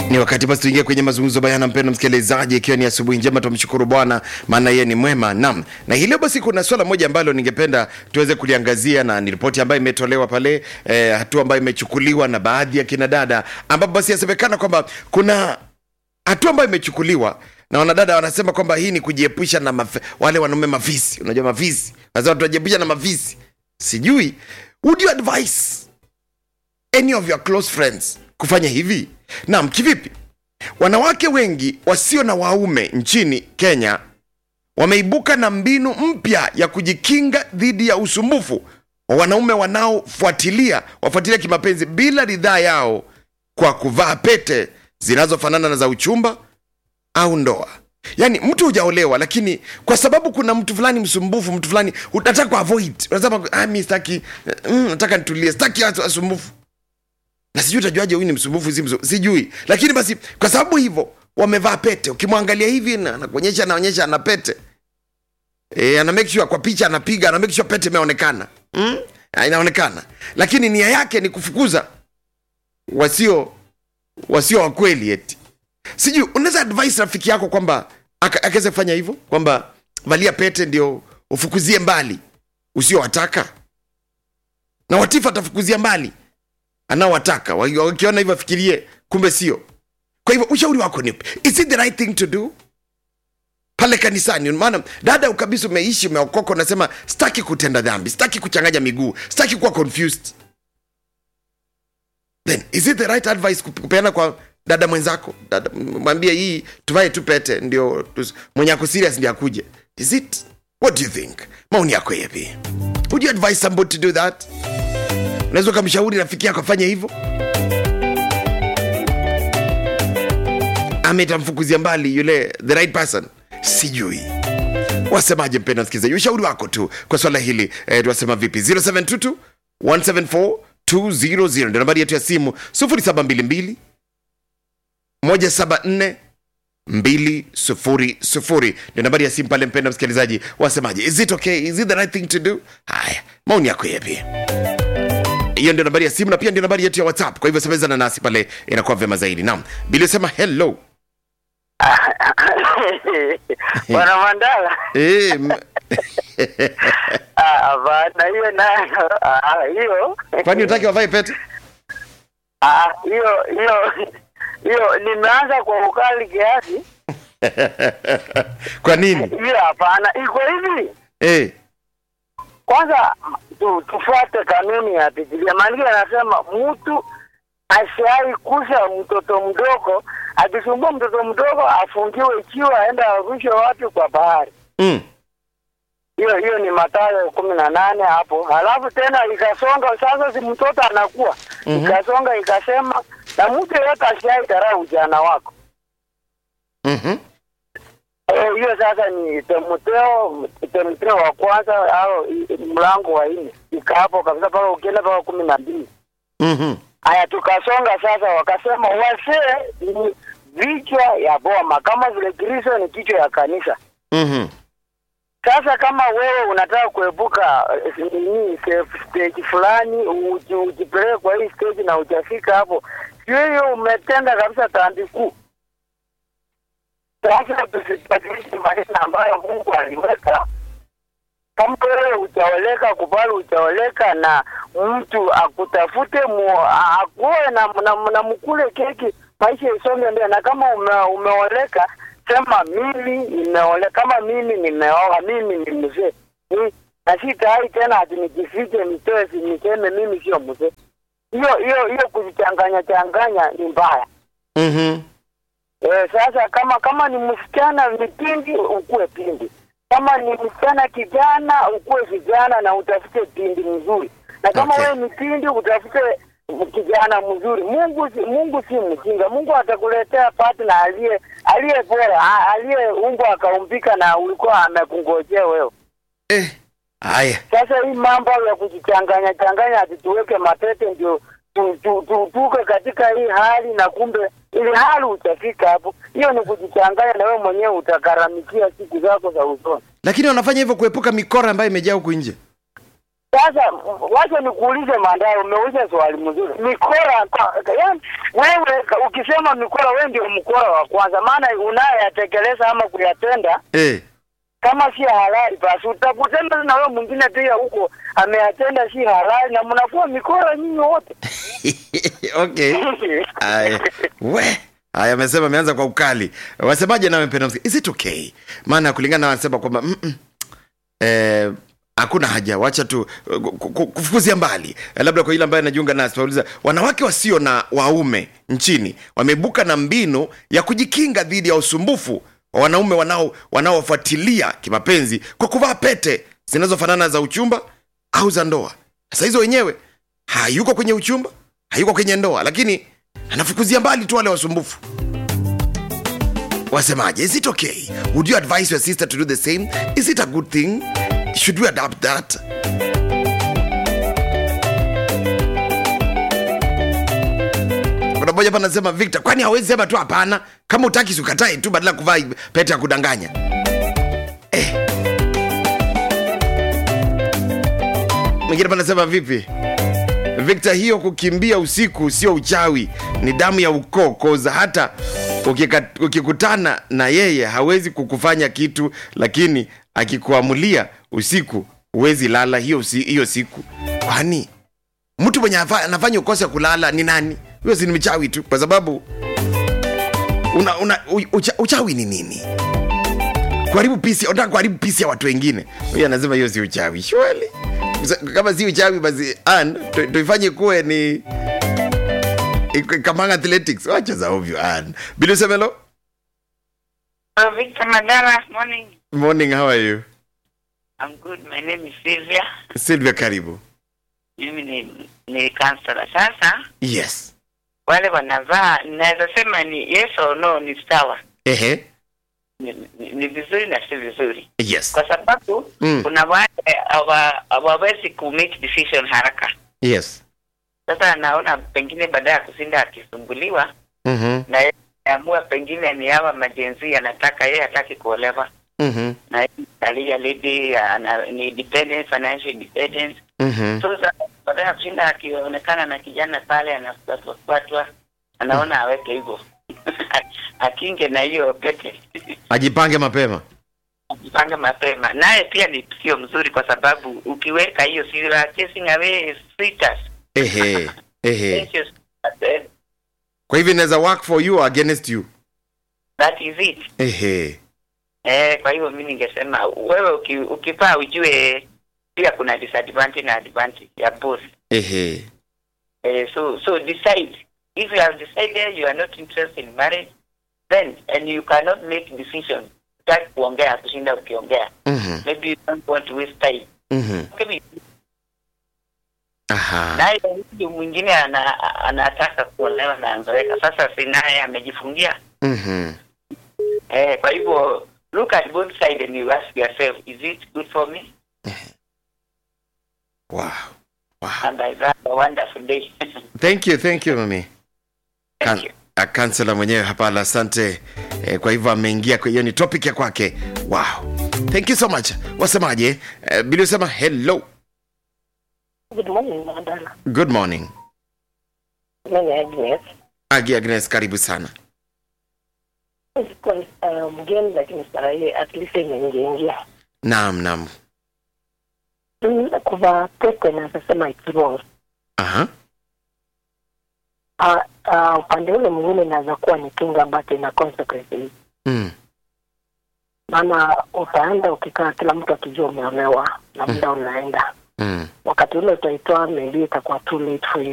Ni wakati basi tuingie kwenye mazungumzo bayana, mpendo msikilizaji, ikiwa ni asubuhi njema, tumshukuru Bwana maana yeye ni mwema. Naam, na hii leo basi kuna swala moja ambalo ningependa tuweze kuliangazia, na ni ripoti ambayo imetolewa pale eh, hatua ambayo imechukuliwa na baadhi ya kina dada, ambapo basi yasemekana kwamba kuna hatua ambayo imechukuliwa na wanadada wanasema kwamba hii ni kujiepusha na maf wale wanaume mafisi. Unajua mafisi, wanasema tunajiepusha na mafisi. Sijui, would you advise any of your close friends kufanya hivi? Naam, kivipi? Wanawake wengi wasio na waume nchini Kenya wameibuka na mbinu mpya ya kujikinga dhidi ya usumbufu wa wanaume wanaofuatilia wafuatilia kimapenzi bila ridhaa yao kwa kuvaa pete zinazofanana na za uchumba au ndoa. Yaani mtu hujaolewa, lakini kwa sababu kuna mtu fulani msumbufu, mtu fulani unataka kuavoid, unasema ah, mimi sitaki, mm, nataka nitulie, sitaki watu wasumbufu na sijui utajuaje huyu ni msumbufu si msumbufu, sijui. Lakini basi kwa sababu hivyo wamevaa pete, ukimwangalia hivi na anakuonyesha, anaonyesha ana pete e, ana make sure kwa picha anapiga, ana make sure pete imeonekana mm? inaonekana, lakini nia yake ni kufukuza wasio wasio wa kweli eti sijui. Unaweza advise rafiki yako kwamba aka- akaweza kufanya hivyo, kwamba valia pete ndio ufukuzie mbali usiowataka, na watifu atafukuzia mbali anaowataka Waki- wakiona hivyo afikirie kumbe sio kwa hivyo ushauri wako ni upi? is it the right thing to do pale kanisani maana dada kabisa umeishi umeokoka unasema sitaki kutenda dhambi sitaki kuchanganya miguu sitaki kuwa confused then is it the right advice kup- kupeana kwa dada mwenzako dada mwambie hii tuvae tu pete ndio tus- mwenye ako serious ndio akuje is it what do you think maoni yako yapi would you advise somebody to do that unaweza ukamshauri rafiki yako afanye hivyo ama itamfukuzia mbali yule the right person sijui wasemaje mpenda msikilizaji ushauri wako tu kwa swala hili eh, tuwasema vipi 0722 174 200 ndio nambari yetu ya simu 0722 174 200 ndio nambari ya simu pale mpenda msikilizaji wasemaje is it okay is it the right thing to do haya maoni yako yapi hiyo ndio nambari ya simu na pia ndio nambari yetu ya whatsapp kwa hivyo semezana nasi pale inakuwa vyema zaidi naam bili sema hello Bwana Mandala, Eh, m- Ah, hapana, hiyo nayo ah, hiyo kwani utaki wavae pete Ah, hiyo hiyo hiyo nimeanza kwa ukali kiasi. kwa nini Hiyo hapana, iko hivi. eh, Kwanza tu, tufuate kanuni ya Biblia. Maandiko yanasema mtu asiai kusha mtoto mdogo, akisumbua mtoto mdogo afungiwe ikiwa aenda arushwe wapi kwa bahari. mm, hiyo hiyo ni Mathayo kumi na nane hapo. Halafu tena ikasonga sasa, si mtoto anakuwa Mhm. ikasonga ikasema, na mtu yeyote asiai dharau ujana wako. mhm, Eh, Hiyo sasa ni Timotheo, Timotheo wa kwanza au i- mlango wa nne ika hapo kabisa, mpaka ukienda mpaka kumi na mbili. mhm, Haya, tukasonga sasa, wakasema wasee ni vichwa ya boma, kama vile Kristo ni kichwa ya kanisa. mhm, Sasa kama wewe unataka kuepuka eh, nini safe stage fulani uji- ujipeleke kwa hii stage na ujafika hapo, sio hiyo umetenda kabisa dhambi kuu. Sasa tusibadilishe maneno ambayo Mungu aliweka. Kama wewe utaoleka, kubali utaoleka, na mtu akutafute mu, a- akuoe na, na, na mkule keki, maisha isonge mbele. Na kama ume, umeoleka sema mimi nimeoleka, kama mimi nimeoa, mimi ni mzee Ni- na si tayari tena ati nijifiche nitoe, si- niseme mimi sio mzee. Hiyo hiyo hiyo kujichanganya changanya ni mbaya. mhm. Eh, sasa kama kama ni msichana ni pindi ukuwe pindi, kama ni msichana kijana ukuwe kijana na utafute pindi mzuri, na kama Okay. wewe ni pindi utafute kijana mzuri. Mungu si, Mungu si mjinga. Mungu atakuletea partner aliye aliye bora, a- aliyeumbwa akaumbika na ulikuwa amekungojea wewe. Eh, haya Sasa hii mambo ya kujichanganya changanya ati tuweke mapete ndio tu, tu, tu, tuke katika hii hali na kumbe ili hali utafika hapo, hiyo ni kujichanganya, na wewe mwenyewe utakaramikia siku zako za usoni. lakini wanafanya hivyo kuepuka mikora ambayo imejaa huku nje Sasa m- wacha nikuulize Mandai, umeuliza swali mzuri. Mikora kwa- yaani wewe ka- ukisema mikora, wewe ndio mkora wa kwanza, maana unayeyatekeleza ama kuyatenda eh. kama si halali, basi utakutana na wewe mwingine pia huko ameyatenda si halali, na mnakuwa mikora nyinyi wote. okay Aya. we haya amesema ameanza kwa ukali wasemaje nawe mpenda msiki is it okay maana kulingana na wanasema kwamba mm -mm. Eh, hakuna haja wacha tu uh, ku- ku- kufukuzia mbali Eh, labda kwa ile ambaye anajiunga nasi pauliza wanawake wasio na waume nchini wameibuka na mbinu ya kujikinga dhidi ya usumbufu wa wanaume wanao wanaofuatilia kimapenzi kwa kuvaa pete zinazofanana za uchumba au za ndoa sasa hizo wenyewe hayuko kwenye uchumba hayuko kwenye ndoa lakini anafukuzia mbali tu wale wasumbufu wasemaje is it okay would you advise your sister to do the same is it a good thing should we adapt that kuna moja hapa anasema victor kwani hawezi sema tu hapana kama utaki sikatae tu badala ya kuvaa pete ya kudanganya eh. mwingine hapa anasema vipi Victor, hiyo kukimbia usiku sio uchawi, ni damu ya ukoo koza. Hata ukika, ukikutana na yeye hawezi kukufanya kitu, lakini akikuamulia usiku huwezi lala hiyo, usi, hiyo siku. Kwani mtu mwenye afa- anafanya ukose kulala ni nani? Huyo si ni mchawi tu, kwa sababu una, una, u- ucha, uchawi ni nini? kuharibu pisi unataka kuharibu pisi ya watu wengine huyu anasema hiyo si uchawi shweli kama si uchawi basi an tu- tuifanye kuwe ni ik- kamanga athletics wacha za ovyo an bilusemelo Uh, Victor Mandala, morning. morning how are you I'm good. My name is Sylvia. silvia karibu Mimi ni, ni counselor. Sasa yes wale wanavaa, naweza sema ni yes or no, ni sawa, ehe ni, ni, ni vizuri na si vizuri, yes kwa sababu Mm. kuna wale hawa- hawawezi ku make decision haraka. yes Sasa anaona pengine baada ya kushinda akisumbuliwa mhm na yeye ameamua pengine ni hawa majenzi anataka yeye hataki kuolewa mhm na yeye alia lady ana, ni dependent financial dependence mhm sasa baada ya kushinda akionekana na kijana pale anafuatwa anaona aweke hivyo akinge na hiyo pete ajipange mapema ajipange mapema naye pia ni sio mzuri kwa sababu ukiweka hiyo si you are chasing away sweeters ehe ehe Precious sweethearts, eh, kwa hivyo inaweza work for you or against you that is it ehe eh kwa hivyo mi ningesema wewe uki, ukivaa ujue pia kuna disadvantage na advantage ya both ehe Uh, so so decide if you have decided you are not interested in marriage then and you cannot make decision start kuongea kushinda ukiongea mhm maybe you don't want to waste time mhm maybe aha naye huyu mwingine ana, anataka kuolewa na anzoeka sasa si naye amejifungia mhm eh, kwa hivyo look at both sides and you ask yourself is it good for me wow wow and I have a wonderful day thank you thank you mami thank you kansela mwenyewe hapa la asante eh, kwa hivyo ameingia kwa hiyo ni topic ya kwake wow thank you so much wasemaje eh, bili usema hello Good morning, Mandala. good morning Mimi Agnes. agi agnes karibu sana Sikuwa uh, mgeni lakini saa hii at least imeingiaingia. naam naam Mm, Kuvaa pete naweza sema it's wrong. aha Uh, uh, upande ule mwingine inaweza kuwa ni kinga but ina consequences. mm. Maana utaenda ukikaa kila mtu akijua umeolewa na muda unaenda. Mm. Wakati ule utaitoa maybe itakuwa too late for you.